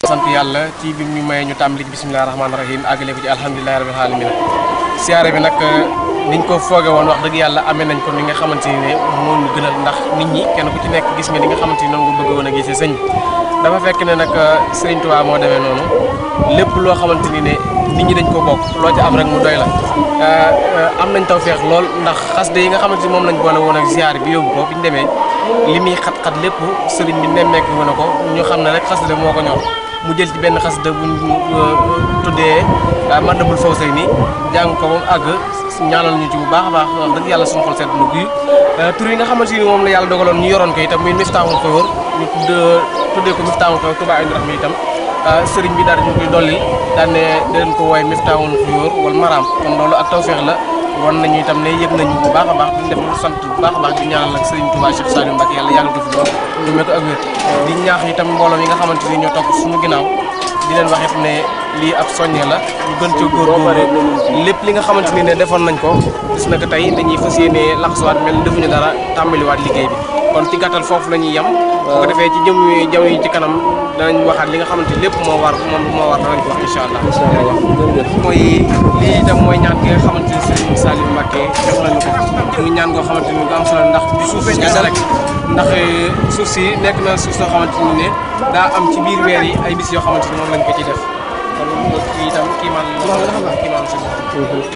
sant yàlla ci bi ñu may ñu tàmbali ci bisimilah rahmaani rahim àggale ko ci alhamdulilahi rabil alamin siyaare bi nag niñ ko fooge woon wax dëgg yàlla amee nañ ko ni nga xamante ni ne moo ñu gënal ndax nit ñi kenn ku ci nekk gis nga ni nga xamante ni noonu nga bëgg woon a gisee sëñ bi dafa fekk ne nag Sëriñ Tuubaa moo demee noonu lépp loo xamante ni ne nit ñi dañ ko bokk loo ci am rek mu doy la am nañ tawfeex lool ndax xasida yi nga xamante ni moom lañ boole woon ak ziar bi yóbbu ko bi ñu demee li muy xat-xat lépp sëriñ bi nemmeeku woon na ko ñu xam ne rek xasida moo ko ñor mu jël ci benn xasida bu ñu tuddee Madabul Fawzayni jàng ko ba mu àgg ñaanal ñu ci bu baax a baax wax dëgg yàlla suñu xol sedd na guy tur yi nga xamante ni moom la yàlla dogaloon ñu yoroon ko itam muy Miftaahul Xuyóor ñu tuddee ko Miftaahul Xuyóor Touba Aynu Rahma itam sëriñ bi daal di ñu koy dolli daan ne dinañ ko woowee Miftaahul Xuyóor wal Maraam kon loolu ak tawfeex la wan nañu itam ne yëg nañu bu baax a baax di def lu sant bu baax a baax di ñaanal ak sëriñ Touba Cheikh Saliou Mbacke yàlla yàggal ko fi lool lu mel ko ak wér di ñaax itam mbooloo yi nga xamante ni ñoo topp suñu ginnaaw di leen wax it ne lii ab soññee la ñu gën ca góorgóorlu lépp li nga xamante ni ne defoon nañ ko gis na ko tey dañuy fas yéene laxasuwaat mel defuñu dara tàmbaliwaat liggéey bi kon ci gàttal foofu la ñuy yem bu ko defee ci jëm jaw yi ci kanam danañ waxaat li nga xamante lépp moo war moom moo war danañ ko wax incha allah mooy lii itam mooy ñaan gi nga xamante ni Serigne Saliou Mbacké jox nañu ko muy ñaan goo xamante ni gu am solo ndax di suuf kese rek ndax suuf si nekk na suuf soo xamante ni ne daa am ci biir weer yi ay bis yoo xamante ni moom lañ ko ci def kon kii itam kii man kii man si